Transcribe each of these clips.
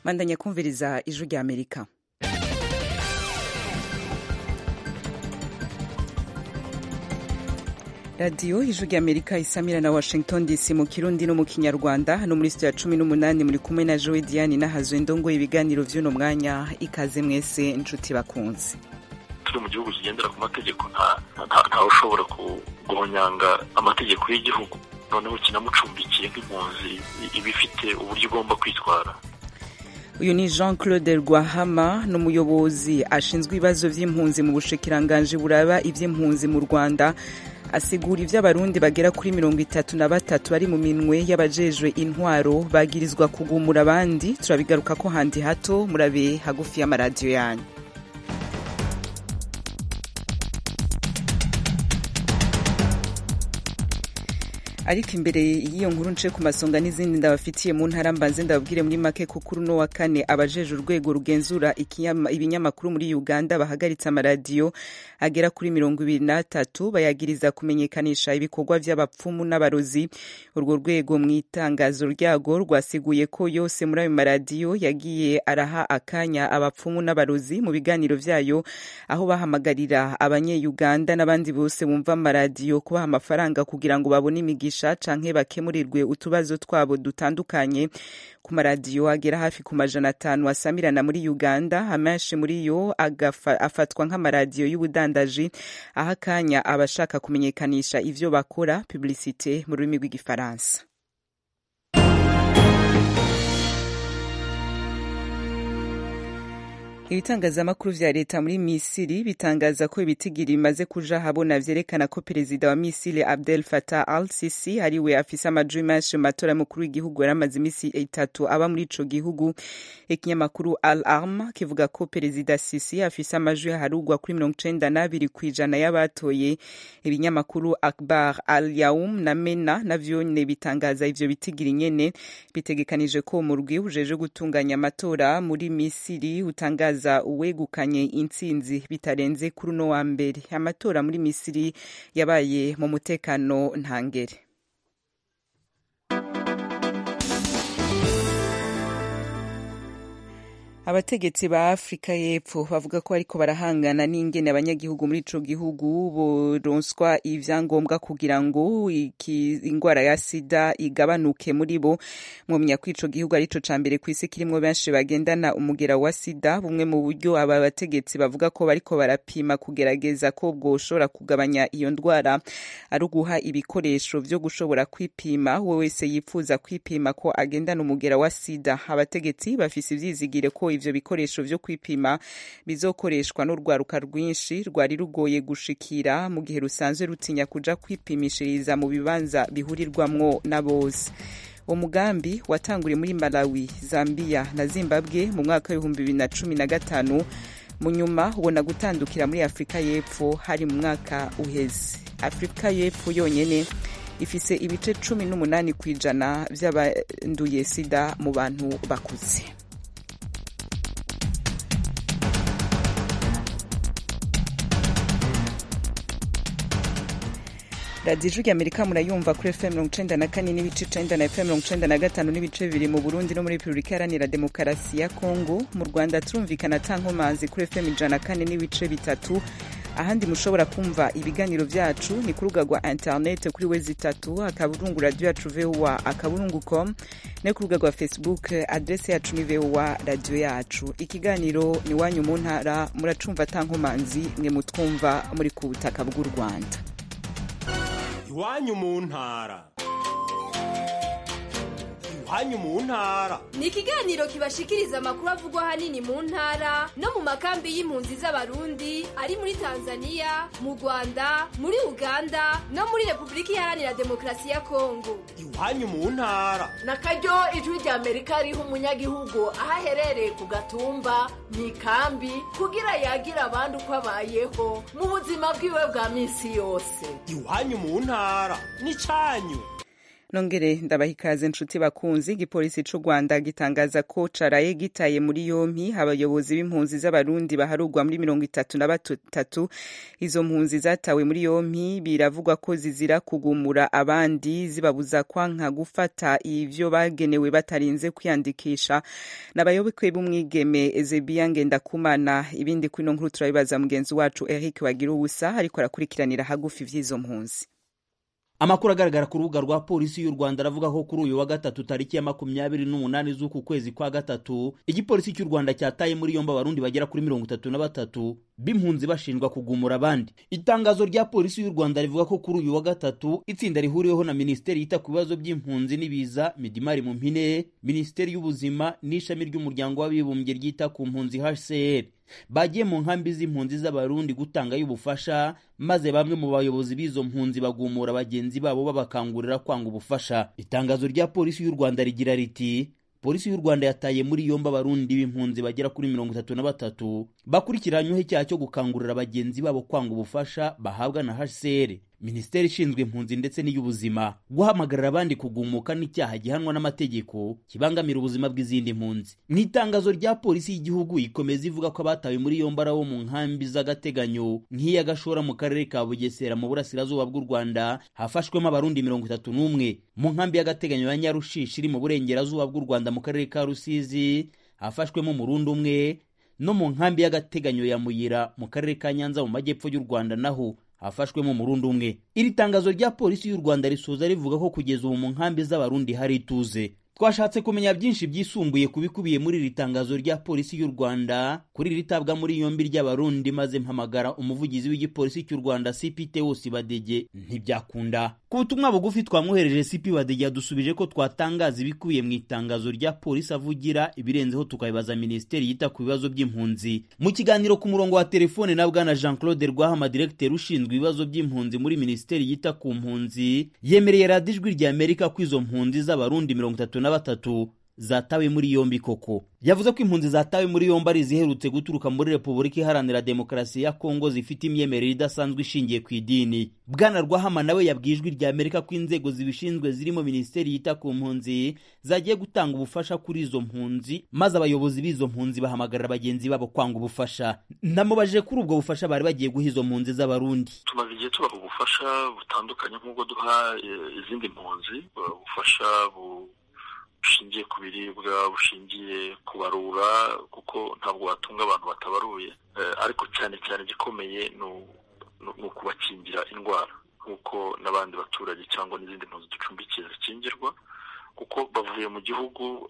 bandanya kumviriza ijwi rya amerika radiyo ijwi rya amerika isamira na washington dc mu kirundi no mu kinyarwanda hano muri sitiyo ya cumi n'umunani muri kumwe na jowe diane n'ahazwe ndongo ibiganiro by'uno mwanya ikaze mwese inshuti bakunze turi mu gihugu kigendera ku mategeko ntawe ushobora guhonyanga amategeko y'igihugu noneho kinamucumbikiye nk'impunzi iba ifite uburyo igomba kwitwara uyu ni jean claude rwahama ni umuyobozi ashinzwe ibibazo by'impunzi mu bushikiranganji buraba iby'impunzi mu rwanda asigura ibyo abarundi bagera kuri mirongo itatu na batatu bari mu minwe y'abajejwe intwaro bagirizwa kugumura abandi turabigaruka ko handi hato murabe hagufi y'amaradiyo yanyu ariko imbere y'iyo nkuru nce ku masonga n'izindi ndabafitiye mu ntara mbanze ndababwire muri make ko kuri uno wa kane abajeje urwego rugenzura ibinyamakuru muri uganda bahagaritse amaradiyo agera kuri mirongo ibiri n'atatu bayagiriza kumenyekanisha ibikorwa by'abapfumu n'abarozi urwo rwego mu itangazo ryago rwasiguye ko yose muri ayo maradiyo yagiye araha akanya abapfumu n'abarozi mu biganiro byayo aho bahamagarira abanye-uganda n'abandi bose bumva amaradiyo kubaha amafaranga kugira ngo babone imigisha canke bakemurirwe utubazo twabo dutandukanye ku maradiyo agera hafi ku majana atanu asamirana muri uganda amenshi muri yo afatwa nk'amaradiyo y'ubudandaji aho akanya abashaka kumenyekanisha ivyo bakora publicite mu rurimi rw'igifaransa ibitangazamakuru vya leta muri misiri bitangaza ko ibitigiri bimaze kuja habona vyerekana ko perezida wa misiri abdel fatah al sisi ariwe afise amajwi menshi mu matora y'umukuru w'igihugu yari amaze imisi itatu aba muri ico gihugu ikinyamakuru al arm kivuga ko perezida sisi afise amajwi harugwa kuri mirongo icenda n'abiri kw'ijana y'abatoye ibinyamakuru akbar al yaum na mena navyo nyene bitangaza ivyo bitigiri nyene bitegekanije ko umurwi ujeje gutunganya amatora muri misiri utangaza kugaragaza uwegukanye intsinzi bitarenze kuri uno wa mbere amatora muri misiri yabaye mu mutekano ntangere abategetsi ba afurika y'epfo bavuga ko ariko barahangana n'ingene abanyagihugu muri ico gihugu boronswa ivyangombwa kugira ngo ingwara ya sida igabanuke muri bo mwomenya ko ico gihugu arico ca mbere kw'isi kirimwo benshi bagendana umugera wa sida bumwe mu buryo aba bategetsi bavuga ko bariko barapima kugerageza ko bwoshobora kugabanya iyo ndwara ari uguha ibikoresho vyo gushobora kwipima we wese yipfuza kwipima ko agendana umugera wa sida abategetsi bafise ivyizigire ko ivyo bikoresho vyo kwipima bizokoreshwa n'urwaruka rwinshi rwari rugoye gushikira mu gihe rusanzwe rutinya kuja kwipimishiriza mu bibanza bihurirwamwo na bose umugambi watanguriye muri malawi zambia na zimbabwe mu mwaka w'ibihumbi bibiri na cumi na gatanu mu nyuma ubona gutandukira muri afurika y'epfo hari mu mwaka uheze afurika y'epfo yonyene ifise ibice cumi n'umunani ku ijana vy'abanduye sida mu bantu bakuze radiyo ijwi amerika murayumva kuri fm mirongo icenda na kane n'ibice icenda na fm mirongo icenda na gatanu n'ibice bibiri mu burundi no muri repubulika iharanira demokarasi ya kongo mu rwanda turumvikana ta nkomanzi kuri fm ijana na kane n'ibice bitatu ahandi mushobora kumva ibiganiro vyacu ni ku rubuga rwa internet kuri wezi itatu akaburungu radiyo yacu voa akaburungu com no ku rubuga rwa facebook adrese yacu ni voa radiyo yacu ikiganiro ni wanyu mu ntara muracumva ta nkomanzi mwe mutwumva muri ku butaka bw'u rwanda iwanyu mu ntara iwanyu mu ntara ni ikiganiro kibashikiriza amakuru avugwa ahanini mu ntara no mu makambi y'impunzi z'abarundi ari muri tanzania mu rwanda muri uganda no muri repubulika iharanira demokarasi ya kongo iwanyu mu ntara na karyo ijwi rya amerika riha umunyagihugu aho aherereye ku gatumba mu ikambi kugira yagira abandi uko abayeho mu buzima bwiwe bwa minsi yose iwanyu mu ntara ni canyu nongere ndabaha ikaze nshuti bakunzi igipolisi c'u rwanda gitangaza ko caraye gitaye muri yompi abayobozi b'impunzi z'abarundi baharugwa muri mirongo itatu na batatu izo mpunzi zatawe muri yompi biravugwa ko zizira kugumura abandi zibabuza kwanka gufata ivyo bagenewe batarinze kwiyandikisha n'abayoboke b'umwigeme ezebiya ngendakumana ibindi kuri ino nkuru turabibaza mugenzi wacu eric wagira ubusa ariko arakurikiranira hagufi vy'izo mpunzi amakuru agaragara ku rubuga rwa polisi y'u rwanda aravuga ko kuri uyu wa gatatu tariki ya makumyabiri n'umunani z'uku kwezi kwa gatatu igipolisi cy'u rwanda cyataye muri yombi abarundi bagera kuri mirongo itatu na batatu b'impunzi bashinjwa kugumura abandi itangazo rya polisi y'u rwanda rivuga ko kuri uyu wa gatatu itsinda rihuriweho na minisiteri yita ku bibazo by'impunzi n'ibiza midimari mu mpine minisiteri y'ubuzima n'ishami ry'umuryango w'abibumbye ryita ku mpunzi hcr bagiye mu nkambi z'impunzi z'abarundi gutangayo ubufasha maze bamwe mu bayobozi b'izo mpunzi bagumura bagenzi babo babakangurira kwanga ubufasha itangazo rya polisi y'u rwanda rigira riti polisi y'u rwanda yataye muri yombi abarundi b'impunzi bagera kuri mirongo itatu na batatu bakurikiranyweho icyaha cyo gukangurira bagenzi babo kwanga ubufasha bahabwa na hcr minisiteri ishinzwe impunzi ndetse n'iy'ubuzima guhamagarira abandi kugumuka n'icyaha gihanwa n'amategeko kibangamira ubuzima bw'izindi mpunzi mu itangazo rya polisi y'igihugu ikomeza ivuga ko abatawe muri yombi ari abo mu nkambi z'agateganyo nk'iya gashora mu karere ka bugesera mu burasirazuba bw'u rwanda hafashwemo abarundi mirongo itatu n'umwe mu nkambi y'agateganyo ya nyarushishi iri mu burengerazuba bw'u rwanda mu karere ka rusizi hafashwemo umurundi umwe no mu nkambi y'agateganyo ya muyira mu karere ka nyanza mu majyepfo y'u rwanda naho hafashwemo umurundi umwe iri tangazo rya polisi y'u rwanda risoza rivuga ko kugeza ubu mu nkambi z'abarundi hari ituze twashatse kumenya byinshi byisumbuye ku bikubiye muri iri tangazo rya polisi y'u rwanda kuri iri tabwa muri yombi ry'abarundi maze mpamagara umuvugizi w'igipolisi cy'u rwanda cpt wose badege ntibyakunda ku butumwa bugufi twamwohereje cp badege yadusubije ko twatangaza ibikubiye mu itangazo rya polisi avugira ibirenzeho tukabibaza minisiteri yita ku bibazo by'impunzi mu kiganiro ku murongo wa telefone na bwana jean claude rwahama diregiteri ushinzwe ibibazo by'impunzi muri minisiteri yita ku mpunzi yemereye radiyo ijwi rya amerika ko izo mpunzi z'abarundi mirongo itatu na batatu zatawe muri yombi koko yavuze ko impunzi zatawe muri yombi ari iziherutse guturuka muri repubulika iharanira demokarasi ya kongo zifite imyemerere idasanzwe ishingiye ku idini bwana rwahama nawe yabwiye ijwi rya amerika ko inzego zibishinzwe zirimo minisiteri yita ku mpunzi zagiye gutanga ubufasha kuri izo mpunzi maze abayobozi b'izo mpunzi bahamagarira bagenzi babo kwanga ubufasha namubajije kuri ubwo bufasha bari bagiye guha izo mpunzi z'abarundi tumaze igihe tubaha ubufasha butandukanye nk'ubwo duha izindi mpunzi ubufasha bushingiye ku biribwa bushingiye ku barura kuko ntabwo watunga abantu batabaruye ariko cyane cyane igikomeye ni ukubakingira indwara nk'uko n'abandi baturage cyangwa n'izindi mpunzi ducumbikiye zikingirwa kuko bavuye mu gihugu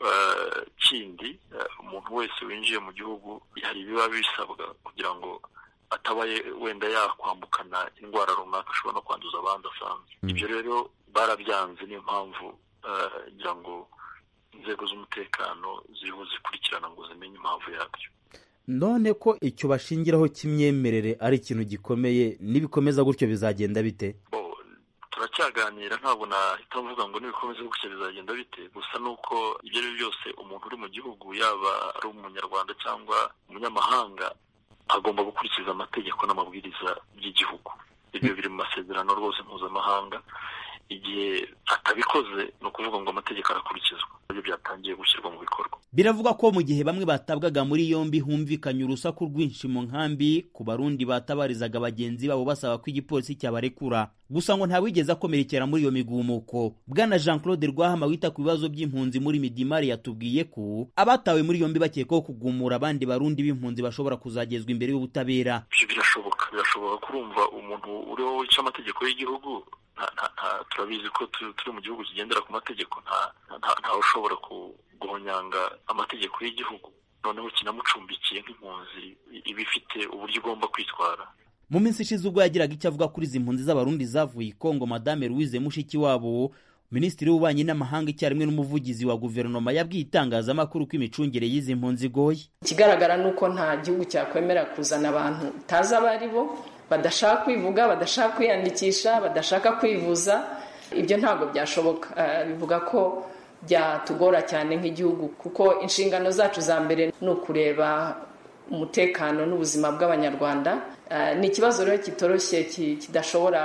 kindi umuntu wese winjiye mu gihugu hari ibiba bisabwa kugira ngo atabaye wenda yakwambukana indwara runaka ashobora no kwanduza abandi asanzwe ibyo rero barabyanze niyo mpamvu ngira ngo inzego z'umutekano ziriho zikurikirana ngo zimenye impamvu yabyo none ko icyo bashingiraho cy'imyemerere ari ikintu gikomeye nibikomeza gutyo bizagenda bite turacyaganira ntabwo nahita mvuga ngo nibikomeza gutyo bizagenda bite gusa ni uko ibyo ari byo byose umuntu uri mu gihugu yaba ari umunyarwanda cyangwa umunyamahanga agomba gukurikiza amategeko n'amabwiriza by'igihugu ibyo biri mu masezerano rwose mpuzamahanga igihe atabikoze ni ukuvuga ngo amategeko arakurikizwa ibyo byatangiye gushyirwa mu bikorwa biravuga ko mu gihe bamwe batabwaga muri yombi humvikanye urusaku rwinshi mu nkambi ku barundi batabarizaga bagenzi babo basaba ko igipolisi cyabarekura gusa ngo ntawigeze akomerekera muri iyo migumuko bwana jean claude rwahama wita ku bibazo by'impunzi muri midimari yatubwiye ko abatawe muri yombi bakekwaho kugumura abandi barundi b'impunzi bashobora kuzagezwa imbere y'ubutabera ibyo birashoboka birashoboka kurumva umuntu uriho wica amategeko y'igihugu turabizi ko turi mu gihugu kigendera ku mategeko ntawe ushobora guhonyanga amategeko y'igihugu noneho kinamucumbikiye nk'impunzi iba ifite uburyo igomba kwitwara mu minsi ishize ubwo yagiraga icyo avuga kuri izi mpunzi z'abarundi zavuye i kongo madame louise mushikiwabo minisitiri w'ububanyi n'amahanga icyarimwe n'umuvugizi wa guverinoma yabwiye itangazamakuru ko imicungire y'izi mpunzi igoye ikigaragara ni uko nta gihugu cyakwemera kuzana abantu utazi abo ari bo badashaka kwivuga badashaka kwiyandikisha badashaka kwivuza ibyo ntabwo byashoboka bivuga ko byatugora cyane nk'igihugu kuko inshingano zacu za mbere ni ukureba umutekano n'ubuzima bw'abanyarwanda ni ikibazo rero kitoroshye kidashobora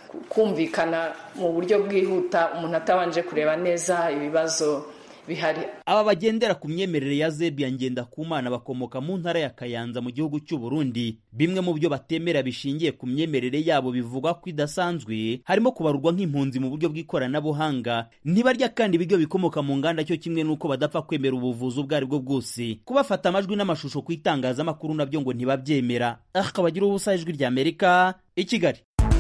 kumvikana mu buryo bwihuta umuntu atabanje kureba neza ibibazo bihari aba bagendera ku myemerere ya zebiya ngendakumana bakomoka mu ntara ya kayanza mu gihugu cy'u Burundi bimwe mu byo batemera bishingiye ku myemerere yabo bivugwa ko idasanzwe harimo kubarurwa nk'impunzi mu buryo bw'ikoranabuhanga ntibarya kandi ibiryo bikomoka mu nganda cyo kimwe n'uko badapfa kwemera ubuvuzi ubwo ari bwo bwose kubafata amajwi n'amashusho ku itangazamakuru nabyo ngo ntibabyemera akabagira ubusa ijwi rya amerika i kigali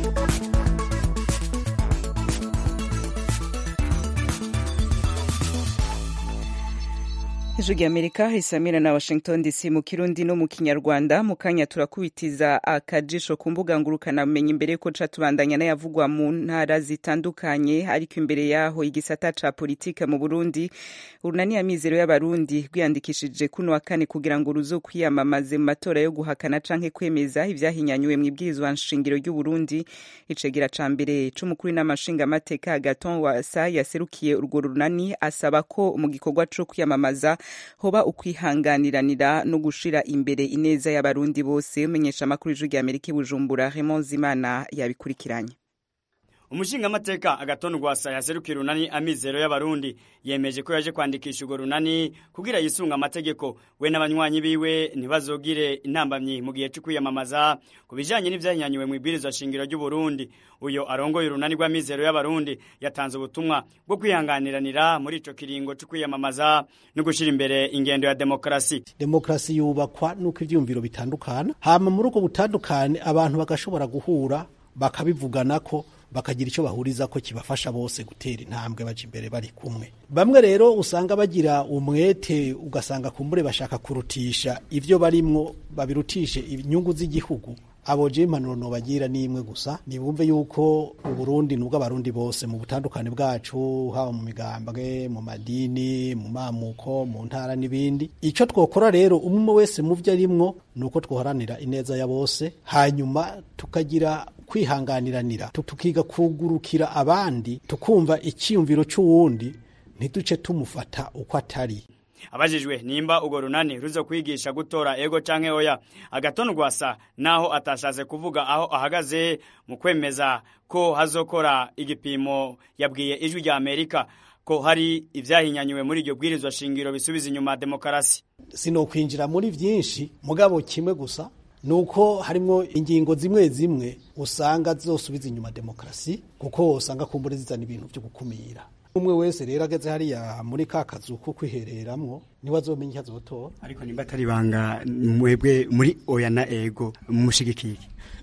ijwi rya amerika risamira na washington dc mu kirundi no mu kinyarwanda mu kanya turakubitiza akajisho ku mbuga ngurukanabumenyi imbere yuko ca tubandanya n'ayavugwa mu ntara zitandukanye ariko imbere yaho igisata ca politike mu burundi urunani ya mizero y'abarundi rwiyandikishije kuno wa kane kugira ngo ruzo kwiyamamaze mu matora yo guhakana canke kwemeza ivyahinyanyuwe mw'ibwirizwa nshingiro ry'uburundi icegera ca mbere c'umukuru n'amashingamateka agaton wasa yaserukiye urwo runani asaba ko mu gikorwa co kwiyamamaza hoba ukwihanganiranira no gushira imbere ineza y'abarundi bose umenyesha amakuru y'ijwi rya amerika i bujumbura raymond zimana yabikurikiranye umushingamateka agatonda rwasa yaserukira urunani amizero y'abarundi yemeje ko yaje kwandikisha urwo runani kugira yisunga amategeko we n'abanywanyi biwe ntibazogire intambamyi mu gihe cyo kwiyamamaza ku bijanye n'ivyahinyanyuwe mu ibwirizwa shingiro ry'uburundi uyo arongoye urunani rw'amizero y'abarundi yatanze ubutumwa bwo kwihanganiranira muri ico kiringo cyo kwiyamamaza no gushira imbere ingendo ya demokarasi demokarasi yubakwa nuko ivyumviro bitandukana hama muri ubwo butandukane abantu bagashobora guhura bakabivugana ko bakagira icyo bahuriza ko kibafasha bose gutera intambwe baje imbere bari kumwe bamwe rero usanga bagira umwete ugasanga kumbure bashaka kurutisha ivyo barimwo babirutishe inyungu z'igihugu abo je impanuro nobagira ni imwe gusa nibumve yuko uburundi nubwo abarundi bose mu butandukane bwacu haba mu migambwe mu madini mu mamuko mu ntara n'ibindi ico twokora rero umwe wese mu vyo arimwo nuko twoharanira ineza ya bose hanyuma tukagira kwihanganiranira tukiga kugurukira abandi tukumva icyiyumviro cy'uwundi ntiduce tumufata uko atari abajijwe nimba urwo runani ruzo kwigisha gutora ego canke oya agatonda rwasa naho atashatse kuvuga aho ahagaze mu kwemeza ko hazokora igipimo yabwiye ijwi rya amerika ko hari ivyahinyanyuwe muri iryo bwirizwa shingiro bisubiza inyuma demokarasi sinokwinjira muri vyinshi mugabo kimwe gusa nuko harimwo ingingo zimwe zimwe usanga zosubiza inyuma demokarasi kuko usanga kumbure zizana ibintu byo gukumira umwe wese rero ageze hariya muri ka kazu ko kwihereramwo niwe azomenya icyo azotora ariko nimba atari ibanga mwebwe muri oya na ego mushigikiye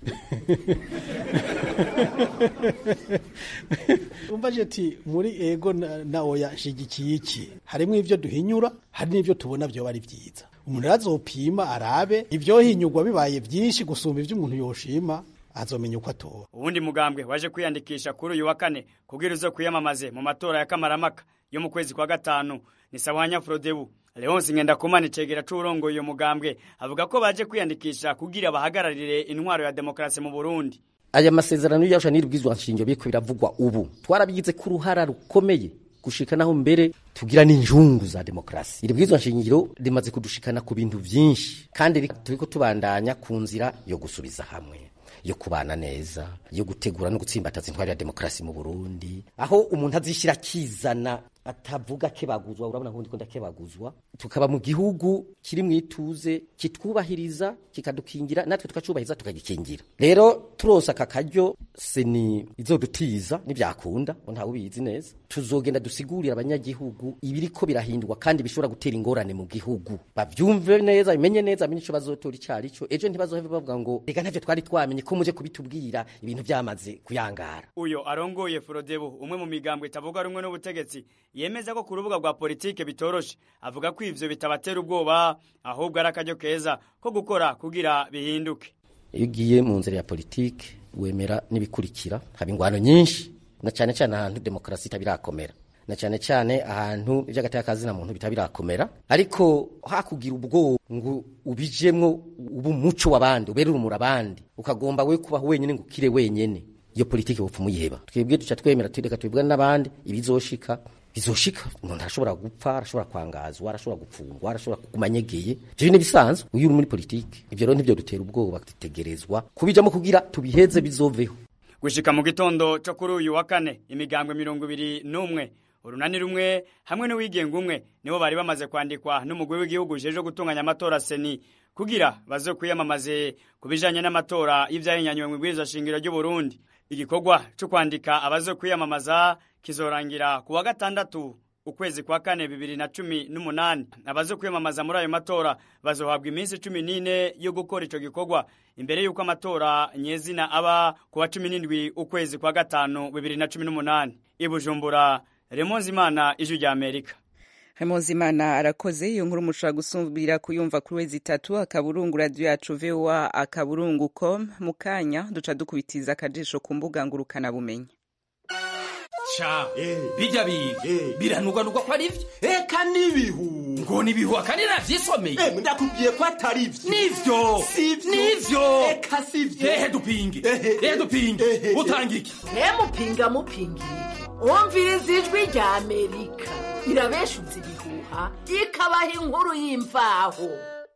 umvaje ati muri ego na, na oya nshigikiye iki harimwo ivyo duhinyura hari n'ivyo tubona vyoba ari vyiza umuntu azopima arabe ivyohinyurwa bibaye vyinshi gusumba ivyo umuntu yoshima azomenya uko atora uwundi mugambwe waje kwiyandikisha kuri uyu wa kane kubwira uzo kwiyamamaze mu matora ya kamaramaka yo mu kwezi kwa gatanu ni sawanya frodebu leonsi ngendakumana icegera c'uwurongoye uyo mugambwe avuga ko baje kwiyandikisha kugira bahagararire intwaro ya demokarasi mu burundi aya masezerano y'arusha n'ibwirizwa nshingiro biriko biravugwa ubu twarabigize ko uruhara rukomeye gushika naho mbere tugira n'injungu za demokarasi iri bwirizwa nshingiro rimaze kudushikana ku bintu vyinshi kandi turiko tubandanya ku nzira yo gusubiza hamwe yo kubana neza yo gutegura no gutsimbataza intwari ya demokarasi mu Burundi aho umuntu azishira akizana atavuga kebaguzwa urabona nkundi ko ndakebaguzwa tukaba mu gihugu kiri mu ituze kitwubahiriza kikadukingira natwe tukacubahiriza tukagikingira rero turose aka karyo seni izodutiza nibyakunda ntawe ubizi neza tuzogenda dusigurira abanyagihugu ibiriko birahindurwa kandi bishobora gutera ingorane mu gihugu bavyumve neza bimenye neza amenye ico bazotora icari cyo ejo ntibazoheve bavuga ngo reka ntavyo twari twamenye ko muje kubitubwira ibintu vyamaze kuyangara uyo arongoye Frodebu umwe mu migambwe itavuga rumwe n'ubutegetsi yemeza ko ku rubuga rwa politike bitoroshe avuga ko ivyo bitabatera ubwoba ahubwo ari akaryo keza ko gukora kugira bihinduke iyo ugiye mu nzira ya politike wemera n'ibikurikira haba ingwano nyinshi na cyane cyane ahantu demokarasi itabirakomera na cyane cyane ahantu iby'agateka na muntu bitabirakomera ariko hakugira ubwoba ngo ubijemwo ubu umuco w'abandi ubere urumuri abandi ukagomba we kubaho wenyine ngo ukire wenyene iyo politike bupfa umuyiheba twebwe duca twemera tureka tubibwana n'abandi ibizoshika bizoshika umuntu arashobora gupfa arashobora kwangazwa arashobora gupfungwa arashobora kuguma anyegeye ivyo ni bisanzwe uyu uri muri politike ivyo rero ntibyo dutera ubwoba dutegerezwa kubijamo kugira tubiheze bizoveho gushika mu gitondo cyo kuri uyu wa kane imigambwe mirongo ibiri n'umwe urunani rumwe hamwe n'uwigenga umwe nibo bari bamaze kwandikwa n'umugwi w'igihugu ujejwe gutunganya amatora seni kugira baze kwiyamamaze ku bijanye n'amatora y'ivyahinyanywe mu ibwirizwa shingiro ry'u Burundi igikorwa cyo kwandika abaze kwiyamamaza kizorangira ku wa gatandatu ukwezi kwa kane bibiri na cumi n'umunani abaze kwiyamamaza muri ayo matora bazohabwa iminsi cumi n'ine yo gukora ico gikorwa imbere y'uko amatora nyezina aba ku wa cumi n'indwi ukwezi kwa gatanu bibiri na cumi n'umunani i bujumbura remonzi imana ijwi rya amerika Imana arakoze iyo nkuru mushobora gusubira kuyumva kuri wezi itatu akaburungu radiyo yacu voa akaburungu com mu kanya duca dukubitiza akajisho ku mbuga ngurukanabumenyi ca bijya biga biranugwanugwa ko ari vyo eka n'ibihu ngo nibihu akandi navyisomeye Eh, ndakubwiye ko atari vyo nivyo Sivyo. nivyo eka sivyo ehe dupinge Ehe. ehe dupinge Ehe. utanga iki mupinga mupinga iki wumviriza ijwi rya amerika irabeshuza ibihuha ikabaha inkuru y'imvaho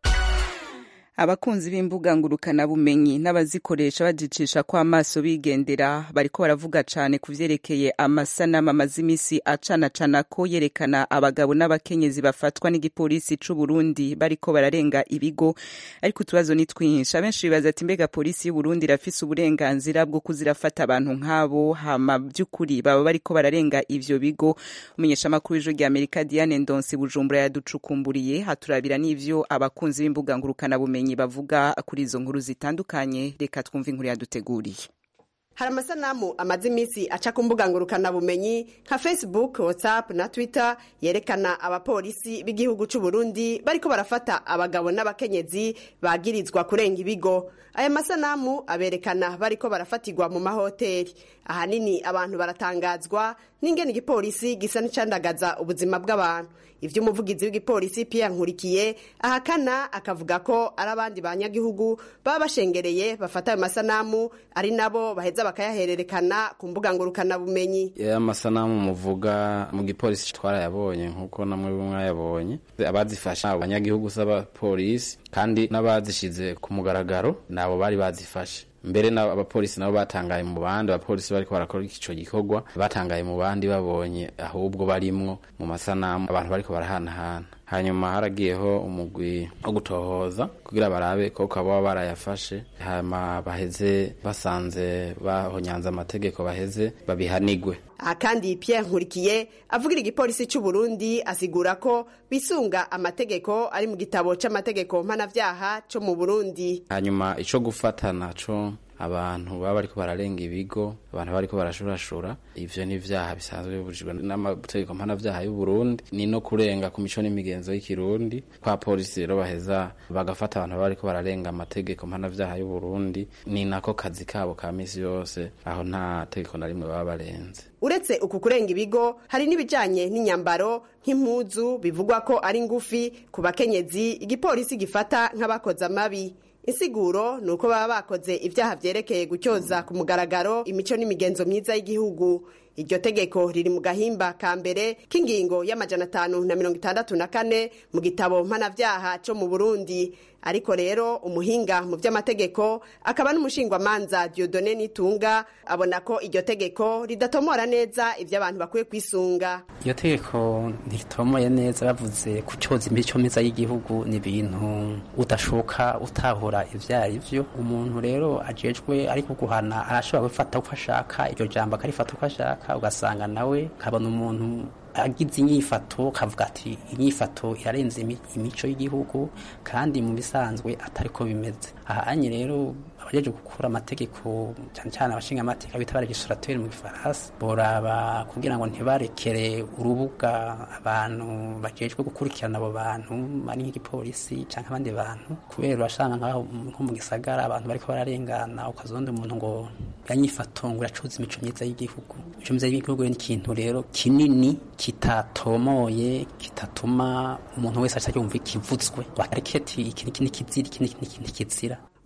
abakunzi b'imbuga ngurukanabumenyi n'abazikoresha bajicisha ko amaso bigendera bariko baravuga cane ku vyerekeye amasanamu amaze imisi acanacana ko yerekana abagabo n'abakenyezi bafatwa n'igipolisi c'u Burundi bariko bararenga ibigo ariko utubazo ni twinshi abenshi bibaza ati mbega polisi y'u Burundi irafise uburenganzira bwo kuzirafata abantu nk'abo hama vy'ukuri baba bariko bararenga ivyo bigo umunyeshamakuru w'ijwi rya Amerika Diane Ndonsi Bujumbura yaducukumburiye haturabira n'ivyo abakunzi b'imbuga ngurukanabumenyi bavuga kuri izo nkuru zitandukanye reka twumve inkuru yaduteguriye hari amasanamu amaze iminsi aca ku mbuga ngurukanabumenyi nka facebook whatsapp na twitter yerekana abapolisi b'igihugu c'u Burundi bariko barafata abagabo n'abakenyezi bagirizwa kurenga ibigo aya masanamu aberekana bariko barafatirwa mu mahoteli ahanini abantu baratangazwa n'ingene igipolisi gisa n'icandagaza ubuzima bw'abantu ivyo umuvugizi w'igipolisi Pierre Nkurikiye ahakana akavuga ko ari abandi banyagihugu baba bashengereye bafata ayo masanamu ari nabo baheza bakayahererekana ku mbuga ngurukanabumenyi ya masanamu muvuga mu gipolisi twarayabonye nkuko namwe mwayabonye abazifasha abanyagihugu s'abapolisi kandi n'abazishize ku mugaragaro nabo bari bazifashe mbere na abapolisi nabo batangaye mu bandi abapolisi bariko barakora ico gikorwa batangaye mu bandi babonye ahubwo barimwo mu masanamu abantu bariko barahanahana hanyuma haragiyeho umugwi wo gutohoza kugira barabe ko baba barayafashe hama baheze basanze bahonyanze amategeko baheze babihanigwe aha kandi Pierre Nkurikiye avugira igipolisi c'u Burundi asigura ko bisunga amategeko ari mu gitabo c'amategeko mpanavyaha co mu Burundi hanyuma ico gufata naco abantu baba bariko bararenga ibigo abantu bariko barashurashura ivyo ni ivyaha bisanzwe bibujijwe n'amategeko mpanavyaha y'u Burundi ni no kurenga ku mico n'imigenzo y'ikirundi kwa polisi rero baheza bagafata abantu baba bariko bararenga amategeko mpanavyaha y'u Burundi ni nako kazi kabo ka misi yose aho nta tegeko na rimwe baba barenze uretse uku kurenga ibigo hari n'ibijanye n'inyambaro nk'impuzu bivugwa ko ari ngufi ku bakenyezi igipolisi gifata nk'abakoze amabi insiguro ni uko baba bakoze ibyaha vyerekeye gutyoza ku mugaragaro imico n'imigenzo myiza y'igihugu iryo tegeko riri mu gahimba ka mbere k'ingingo y'amajana atanu na mirongo itandatu na kane mu gitabo mpanavyaha co mu burundi ariko rero umuhinga mu vy'amategeko akaba n'umushingwamanza diodone nitunga abona ko iryo tegeko ridatomora neza ivyo abantu bakwiye kwisunga iyo tegeko ntiritomoye neza bavuze kucoza imico myiza y'igihugu ni ibintu udashoka utahura ivyo ari vyo umuntu rero ajejwe ariko guhana arashobora gufata uko ashaka iryo jambo akarifata uko ashaka ugasanga nawe ukabona umuntu agize inyifato kavuga ati inyifato irarenze imico y'igihugu kandi mu bisanzwe atari ko bimeze ahanye rero abajeje gukura amategeko cyane cyane abashinga amategeko bita legislateur mu gifaransa boraba kugira ngo ntibarekere urubuga abantu bajejwe gukurikirana abo bantu ari nk'igipolisi cyangwa abandi bantu kubera urashanga nkaho nko mu gisagara abantu bariko bararengana ukazonda umuntu ngo yanyifato ngo iracuza imico myiza y'igihugu imico myiza y'igihugu ni ikintu rero kinini kitatomoye kitatuma umuntu wese aca yumva ikivutswe bakareke ati iki niki nikizira iki niki nikizira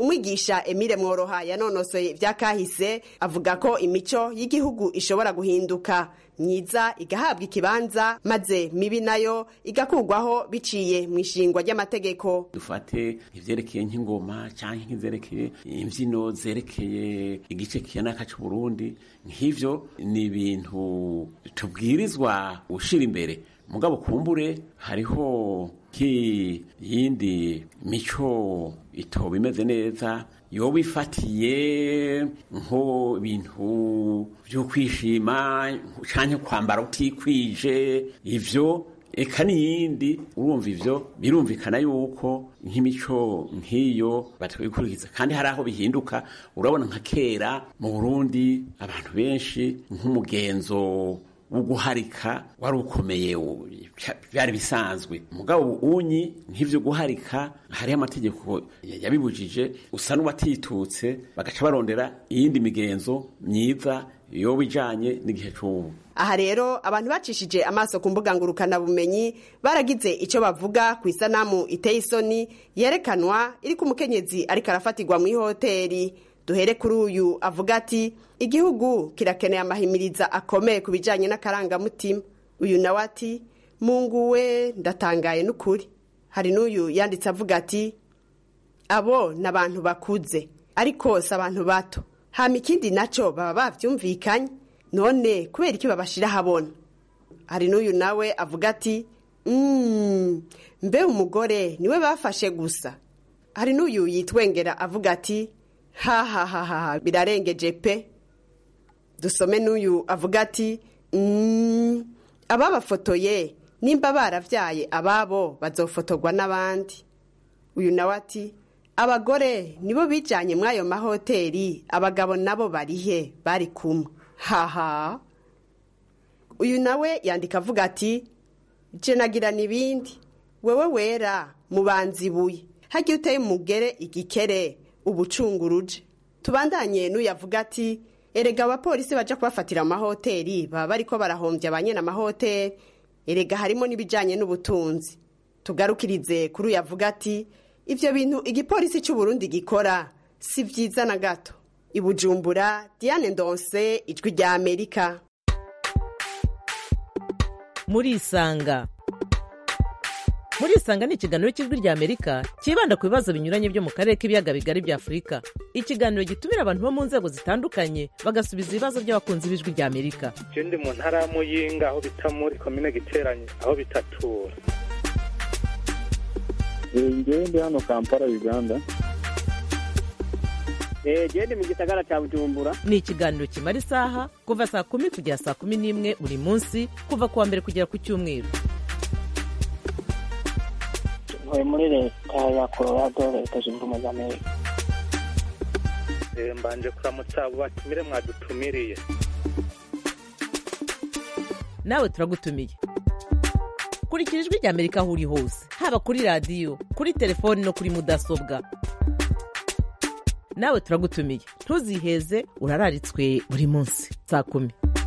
umwigisha emile mworoha yanonosoye ivyakahise avuga ko imico y'igihugu ishobora guhinduka myiza igahabwa ikibanza maze mibi nayo igakurwaho biciye mu ishingwa ry'amategeko dufate ivyerekeye nk'ingoma canke nk'izerekeye imvyino zerekeye igice kiyanaka c'uburundi nk'ivyo ni ibintu tubwirizwa gushira imbere mugabo kumbure hariho nk'iyindi mico itoba imeze neza yoba ifatiye nko ibintu vyo kwishima canke kwambara utikwije ivyo eka n'iyindi urumva ivyo birumvikana yuko nk'imico nk'iyo batabikurikiza kandi hari aho bihinduka urabona nka kera mu burundi abantu benshi nk'umugenzo wo guharika wari ukomeye byari bisanzwe mugabo unyi nk'ivyo guharika hariho amategeko yabibujije usa n'uwatitutse bagaca barondera iyindi migenzo myiza yoba ijanye n'igihe c'ubu aha rero abantu bacishije amaso ku mbuga ngurukanabumenyi baragize icyo bavuga ku isanamu iteye isoni yerekanwa iri ku mukenyezi ariko arafatirwa mu ihoteri duhere kuri uyu avuga ati igihugu kirakeneye amahimiriza akomeye ku bijyanye n'akarangamutima uyu nawe ati munguwe ndatangaye n'ukuri hari n'uyu yanditse avuga ati abo ni abantu bakuze ariko si abantu bato hama ikindi nacyo baba babyumvikanye none kubera iki babashyira ahabona hari n'uyu nawe avuga ati mbe umugore niwe bafashe gusa hari n'uyu yitwengera avuga ati hahahaha birarengeje pe dusome n'uyu avuga ati ababafotoye nimba barabyaye ababo bazofotorwa n'abandi uyu nawe ati abagore nibo bijyanye muri ayo mahoteli abagabo nabo barihe bari kumwe haha uyu nawe yandika avuga ati jenagirana ibindi wewe wera mubanza ibuye hagiye uteye umugere igikere ubucunguruje tubandanye n'uyavuga ati erega abapolisi baja kubafatira amahoteli baba bariko barahombya ba nyene amahoteli erega harimo n'ibijanye n'ubutunzi tugarukirize kuri uyavuga ati ivyo bintu igipolisi c'uburundi gikora si vyiza na gato ibujumbura diane ndonse ijwi rya amerika murisanga murisanga ni ikiganiro cy'ijwi rya amerika cyibanda ku bibazo binyuranye byo mu karere k'ibiyaga bigari bya afurika ikiganiro gitumira abantu bo mu nzego zitandukanye bagasubiza ibibazo by'abakunzi b'ijwi rya amerika ndi mu ntara ya muyinga aho bita muri komine giteranye aho bitatura ngewe ndi hano kampala uganda gende mu gisagara cya bujumbura ni ikiganiro kimara isaha kuva saa kumi kugera saa kumi n'imwe buri munsi kuva ku wa mbere kugera ku cyumweru ntuye muri leta ya colorado leta zunze ubumwe za amerika mbanje kuramutsa abo batumire mwadutumiriye nawe turagutumiye kurikira ijwi rya amerika aho uri hose haba kuri radiyo kuri telefoni no kuri mudasobwa nawe turagutumiye ntuziheze urararitswe buri munsi saa kumi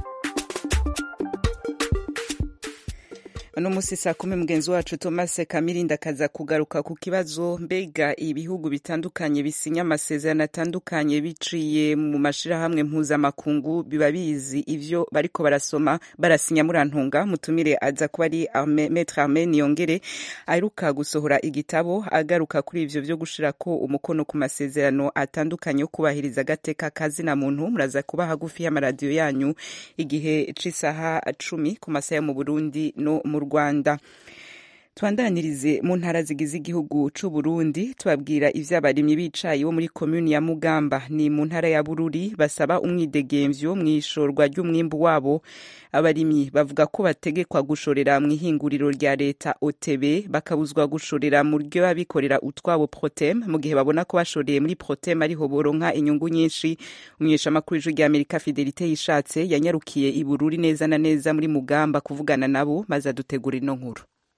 uno munsi saa kumi mugenzi wacu thomas kamirinda akaza kugaruka ku kibazo mbega ibihugu bitandukanye bisinya amasezerano atandukanye biciye mu mashirahamwe mpuzamakungu biba bizi ivyo bariko barasoma barasinya murantunga mutumire aza kuba ari metre arme niyongere aheruka gusohora igitabo agaruka kuri ivyo vyo gushirako umukono ku masezerano atandukanye yo kubahiriza agateka kazina muntu muraza kuba hagufi y'amaradiyo yanyu igihe c'isaha cumi ku masaha yo mu burundi no mu rwanda twandanirize mu ntara zigize igihugu c'u Burundi tubabwira ivy'abarimyi bicaye bo muri komuni ya Mugamba ni mu ntara ya Bururi basaba umwidegemvyo mw'ishorwa ry'umwimbu wabo abarimyi bavuga ko bategekwa gushorera mu ihinguriro rya leta OTB bakabuzwa gushorera mu ryo abikorera utwabo Protem mu gihe babona ko bashoreye muri Protem ariho boronka inyungu nyinshi umunyeshamakuru w'ijwi rya Amerika Fidelite yishatse yanyarukiye i Bururi neza na neza muri Mugamba kuvugana nabo maze adutegura ino nkuru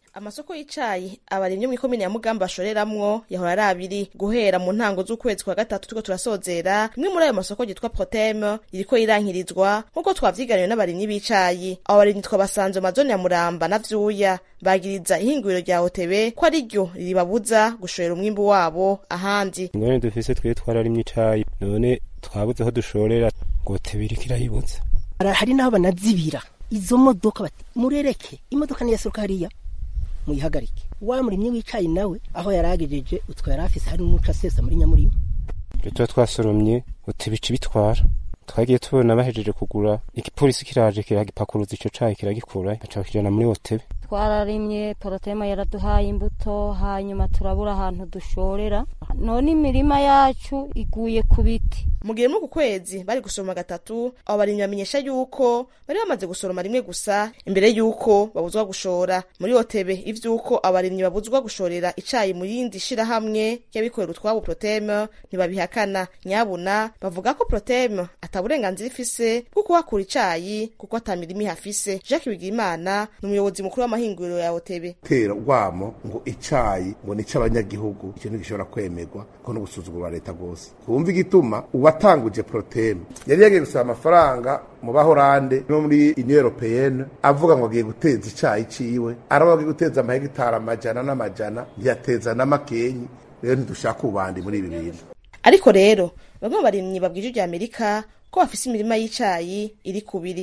amasoko y'icayi abarimyi mu ikomine ya mugamba bashoreramwo yahora ari abiri guhera mu ntango z'ukwezi kwa gatatu turiko turasozera rimwe muri ayo masoko ryitwa proteme ririko rirankirizwa nk'uko twavyiganiwe n'abarimyi b'icayi abo barimyi twabasanze mu mazoni ya muramba na vyuya bagiriza ihinguriro rya otebe ko ari ryo ribabuza gushorera umwimbu wabo ahandi ingorane dufise twe twararimye icayi none twabuze aho dushorera ngo otebe iriko irayibuza hari n'aho banazibira izo modoka bati murereke imodoka niyasohoka hariya muyihagarike wa murimyi w'icayi nawe aho yari agejeje utwo yari afise hari n'uca asesa muri nyamurima ibyo tuba twasoromye otebe ica ibitwara twagiye tubona bahejeje kugura igipolisi kiraje kiragipakuruza ico cayi kiragikura baca bakijana muri otebe twararimye porotema yaraduhaye imbuto hanyuma turabura ahantu dushorera none imirima yacu iguye ku biti mu gihe muri uku kwezi bari gusoroma gatatu abo barimyi bamenyesha yuko bari bamaze gusoroma rimwe gusa imbere yuko babuzwa gushora muri otebe ivy'uko abarimyi babuzwa gushorera icayi mu yindi shirahamwe ry'abikorera utwabo proteme ntibabihakana nyabuna bavuga ko proteme ata burenganzira ifise bwo kuhakura icayi kuko ata mirima ihafise jacques bigirimana ni umuyobozi mukuru w'amahinguriro ya otebe tera urwamo ngo icayi ngo ni ic'abanyagihugu ikintu gishobora kwemerwa ko no gusuzugura leta rwose wumva igituma uwatanguje proteme yari yagiye gusaba amafaranga mu bahorande no muri union européenne avuga ngo agiye guteza icayi ciwe araba agiye guteza amahegitari amajana n'amajana ntiyateza n'amakenyi rero ntidushaka ubandi muri ibi bintu ariko rero bamwe mu barimyi babwije rya amerika ko bafise imirima y'icayi iri kubiri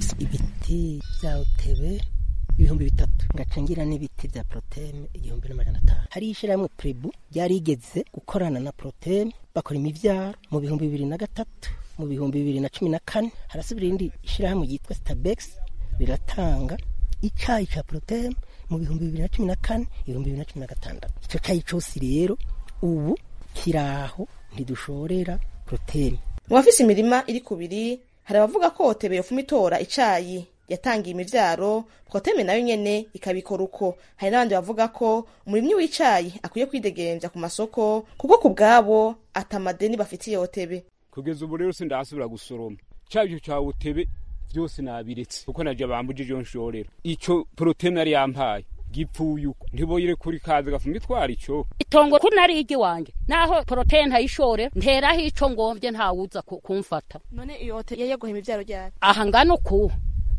ibiti vya otebe ibihumbi bitatu ngacangira n'ibiti vya proteme igihumbi n'amajana atanu hari ishirahamwe prebu ryarigeze gukorana na proteme bakora imivyaro mu bihumbi bibiri na gatatu mu bihumbi bibiri na cumi na kane harasubira irindi ishirahamwe ryitwa stabex riratanga icayi ca proteme mu bihumbi bibiri na cumi na kane ibihumbi bibiri na cumi na gatandatu ico cayi cose rero ubu kiraho ntidushorera proteme mu bafise imirima iri kubiri hari abavuga ko otebe yofuma itora icayi yatangiye imivyaro proteme nayo nyene ikabikora uko hari n'abandi bavuga ko umurimyi w'icayi akwiye kwidegeremvya ku masoko kuko ku bwabo atamadeni bafitiye otebe kugeza ubu rero sindasubira gusoroma cavyo ca otebe vyose nabiretse kuko naje bambujije iyo nshorera ico proteme yari yampaye gipfuye uko ntiboyire kuri kazi gafuma itwara ico itongo ko nari igi wanje naho protene ntayishore nteraho ico ngomvye ntawuza kumfata none iyo otebe yaguha imivyaro ryari aha ngano ku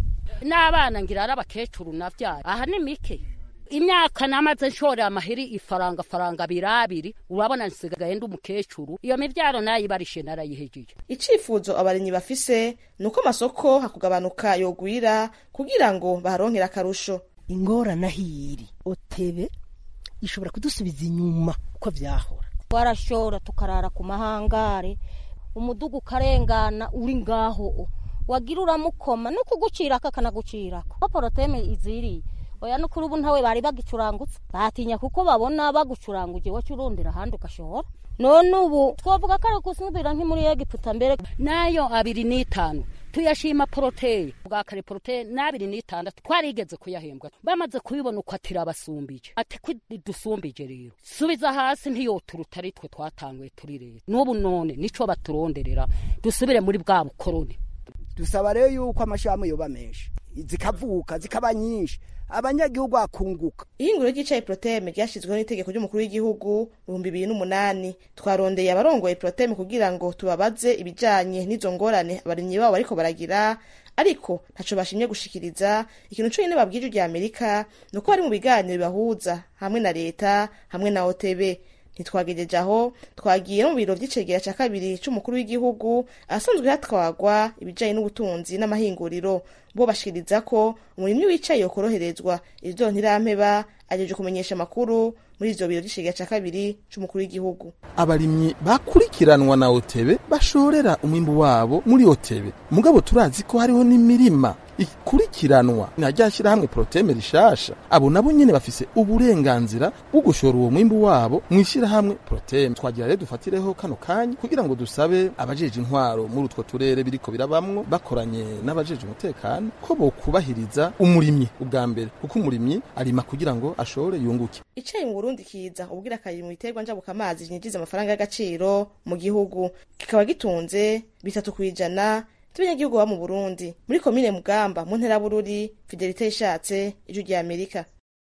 n'abana ngira ari abakecuru navyara aha ni mike imyaka namaze nshorera amahiri ifaranga faranga birabiri urabona nsigaye ndi umukecuru iyo mivyaro nayibarishe narayihejeje icifuzo abarimyi bafise ni uko amasoko hakugabanuka yogwira kugira ngo baharonkere akarusho ingorane ahiri otebe ishobora kudusubiza inyuma uko vyahora twarashora tukarara ku mahangare umudugu ukarengana uri ngaho wagira uramukoma no kugucirako akanagucirako ko poroteme iziriye oya no kuri ubu ntawe bari bagicurangutse batinya kuko babona bagucuranguje wacu urondera ahandi ugashora none ubu twavuga ko ari gusubira nk'imuri egiputa mbere nayo abiri n'itanu tuyashima poroteye bwa kare poroteye n'abiri n'itandatu twarigeze kuyahembwa bamaze kubibona uko ati irabasumbije ati ko dusumbije rero subiza hasi ntiyoturuta ari twe twatanguye turi rero n'ubu none nico baturonderera dusubire muri bwa bukoroni dusaba rero yuko amashami yoba menshi zikavuka zikaba nyinshi abanyagihugu bakunguka ihinguriro ry'icayi proteme ryashyizweho n'itegeko ry'umukuru w'igihugu mu bihumbi bibiri n'umunani twarondeye abarongoye proteme kugira ngo tubabaze ibijanye n'izo ngorane abarimyi babo bariko baragira ariko ntaco bashimye gushikiriza ikintu conyine babwije rya amerika ni uko bari mu biganiro bibahuza hamwe na leta hamwe na otb ntitwagejeje aho twagiye mu biro vy'icegera ca kabiri c'umukuru w'igihugu ahasanzwe hatwagwa ibijanye n'ubutunzi n'amahinguriro bo bashikiriza ko umurimyi w'icayi yokoroherezwa ivyo ntirampeba ajeje kumenyesha amakuru muri ivyo biro vy'icegera ca kabiri c'umukuru w'igihugu abarimyi bakurikiranwa na otebe bashorera umwimbu wabo muri otebe mugabo turazi ko hariho n'imirima ikurikiranwa na rya shyirahamwe proteme rishasha abo nabo nyene bafise uburenganzira bwo gushora uwo mwimbu wabo mu ishyirahamwe proteme twagira rero dufatireho kano kanya kugira ngo dusabe abajeje intwaro muri utwo turere biriko birabamwo bakoranye n'abajeje umutekano ko bokubahiriza umurimyi ubwa mbere kuko umurimyi arima kugira ngo ashore yunguke icayi mu burundi kiza ubwira kabiri mu biterwa njabukamazi vyinjiza amafaranga y'agaciro mu gihugu kikaba gitunze bitatu kwijana by'abanyagihugu baba mu burundi muri komine mugamba mu ntera bururi fidelite ishatse ijwi rya amerika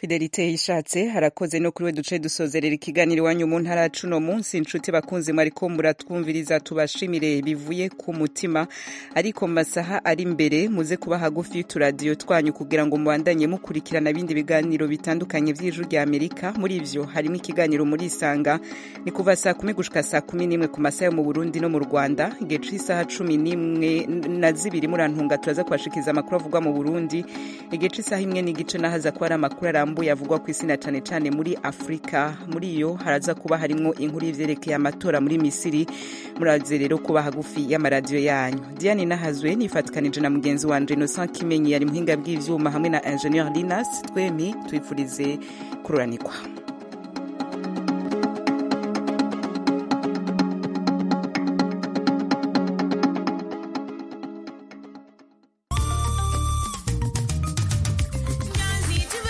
fidelite yishatse harakoze no kuri we duce dusozerera ikiganiro iwanyu mu ntara cuno munsi inshuti bakunzi mwariko muratwumviriza tubashimire bivuye ku mutima ariko mu masaha ari imbere muze kuba hagufi y'uturadiyo twanyu kugira ngo mubandanye mukurikirana ibindi biganiro bitandukanye vy'ijuru rya amerika muri ivyo harimo ikiganiro muri isanga ni kuva saa kumi gushika saa kumi n'imwe ku masaha yo mu burundi no mu rwanda igihe c'isaha cumi n'imwe na zibiri murantunga turaza kubashikiriza amakuru avugwa mu burundi igihe c'isaha imwe n'igice nahaza kuba ari amakuru arambuye avugwa ku isi na cane cane muri afurika muri iyo haraza kuba harimwo inkuru y'ivyerekeye amatora muri misiri muraze rero kuba hagufi y'amaradiyo yanyu diane nahazwe nifatikanije na mugenzi wanje innocent kimenyi yari muhinga bw'ivyuma hamwe na ingenieur linas twemi twifurize kururanirwa